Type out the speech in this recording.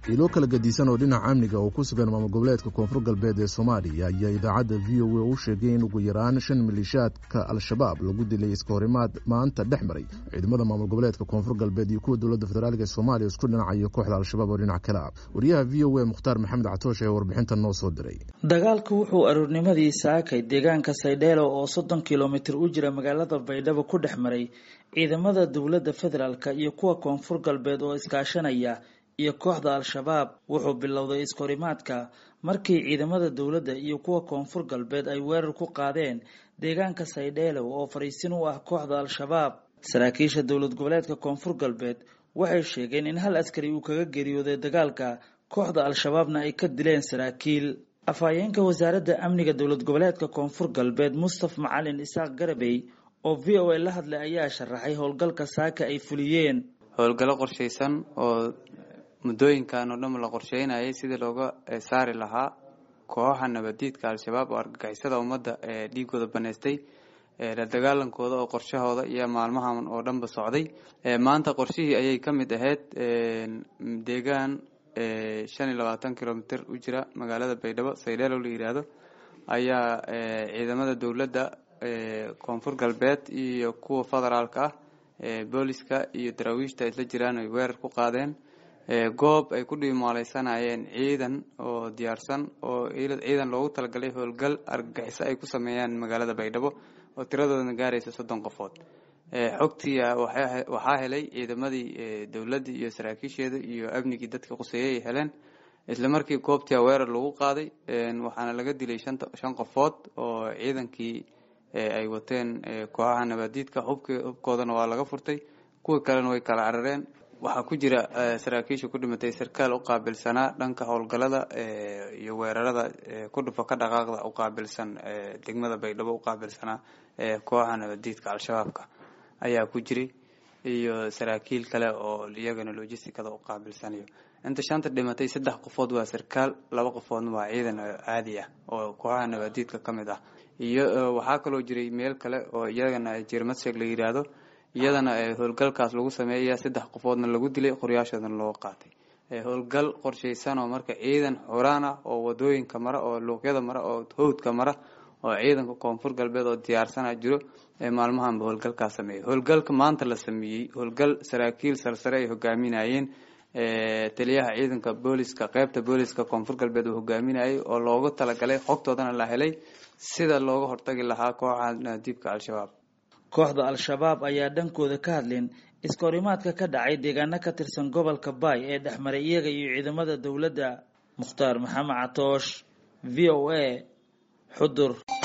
ilo kala gadisan oo dhinaca amniga oo ku sugan maamul goboleedka koonfur galbeed ee soomaaliya ayaa idaacadda v o a u sheegay in ugu yaraan shan maliishaadka al-shabaab lagu dilay iska horimaad maanta dhex maray ciidamada maamul goboleedka koonfur galbeed iyo kuwa dowladda federaalk ee soomaaliya isku dhinacayo kooxda al-shabaab oo dhinac kale ah wariyaha v o a mukhtaar maxamed catoosh ee warbixinta noo soo diray dagaalku wuxuu aroornimadii saakay deegaanka saydheelo oo soddon kilomitir u jira magaalada baydhabo ku dhex maray ciidamada dowladda federaalk iyo kuwa koonfur galbeed oo iskaashanaya iyo kooxda al-shabaab wuxuu bilowday iskahorimaadka markii ciidamada dowladda iyo kuwa koonfur galbeed ay weerar ku qaadeen deegaanka saydheelow oo fariisin u ah kooxda al-shabaab saraakiisha dowlad goboleedka koonfur galbeed waxay sheegeen in hal askari uu kaga geeriyooday dagaalka kooxda al-shabaabna ay ka dileen saraakiil afhayeenka wasaaradda amniga dowlad goboleedka koonfur galbeed mustaf macalin isaaq garabey oo v o a la hadlay ayaa sharaxay howlgalka saaka ay fuliyeen howlgallo qorshaysan oo muddooyinkan oo dhan la qorsheynayay sidii looga saari lahaa kooxaha nabadiidka al-shabaab oo argagixisada ummadda ee dhiigooda baneystay la dagaalankooda oo qorshahooda iyo maalmahan oo dhanba socday maanta qorshihii ayay ka mid ahayd deegaan shan iyo labaatan kilomitr u jira magaalada baydhabo saydheelow la yidhaahdo ayaa ciidamada dowladda koonfur galbeed iyo kuwa federaalka ah booliska iyo daraawiishta isla jiraan ay weerar ku qaadeen goob ay ku dhiimaaleysanayeen ciidan oo diyaarsan oo ciidan loogu talagalay howlgal argagixiso ay ku sameeyaan magaalada baydhabo oo tiradoodana gaaraysa soddon qofood xogtii waxaa helay ciidamadii dowladdii iyo saraakiisheeda iyo amnigii dadka quseeyey ay heleen isla markii goobtia weerar lagu qaaday waxaana laga dilay shan qofood oo ciidankii ay wateen kooxaha nabaadiidka hubkoodana waa laga furtay kuwii kalena way kala carareen waxaa ku jira saraakiisha ku dhimatay sarkaal u qaabilsanaa dhanka howlgalada iyo weerarada ku dhufa ka dhaqaaqda u qaabilsan degmada baydhabo u qaabilsanaa kooxa nabadiidka al-shabaabka ayaa ku jiray iyo saraakiil kale oo iyagana logisticada u qaabilsanayo inta shanta dhimatay saddex qofood waa sarkaal laba qofoodna waa ciidan caadi ah oo kooxaha nabadiidka ka mid ah iyo waxaa kaloo jiray meel kale oo iyagana jirmadsheeg la yidhaahdo iyadana howlgalkaas lagu sameeya saddex qofoodna lagu dilay qoryaashoodana loo qaatay howlgal qorshaysan oo marka ciidan xuraan ah oo wadooyinka mara oo luuqyada mara oo howdka mara oo ciidanka koonfur galbeed oo diyaarsana jiro maalmahanba howlgalkaas sameeyay howlgalka maanta la sameeyey howlgal saraakiil sarsare ay hogaaminayeen taliyaha ciidanka booliska qeybta booliska koonfur galbeed uu hogaaminayay oo loogu talagalay xogtoodana la helay sida looga hortagi lahaa kooxa naadiibka al-shabaab kooxda al-shabaab ayaa dhankooda ka hadlin iskahorimaadka ka dhacay deegaano ka tirsan gobolka baay ee dhexmaray iyaga iyo ciidamada dowladda mukhtaar maxamed catoosh v o a xudur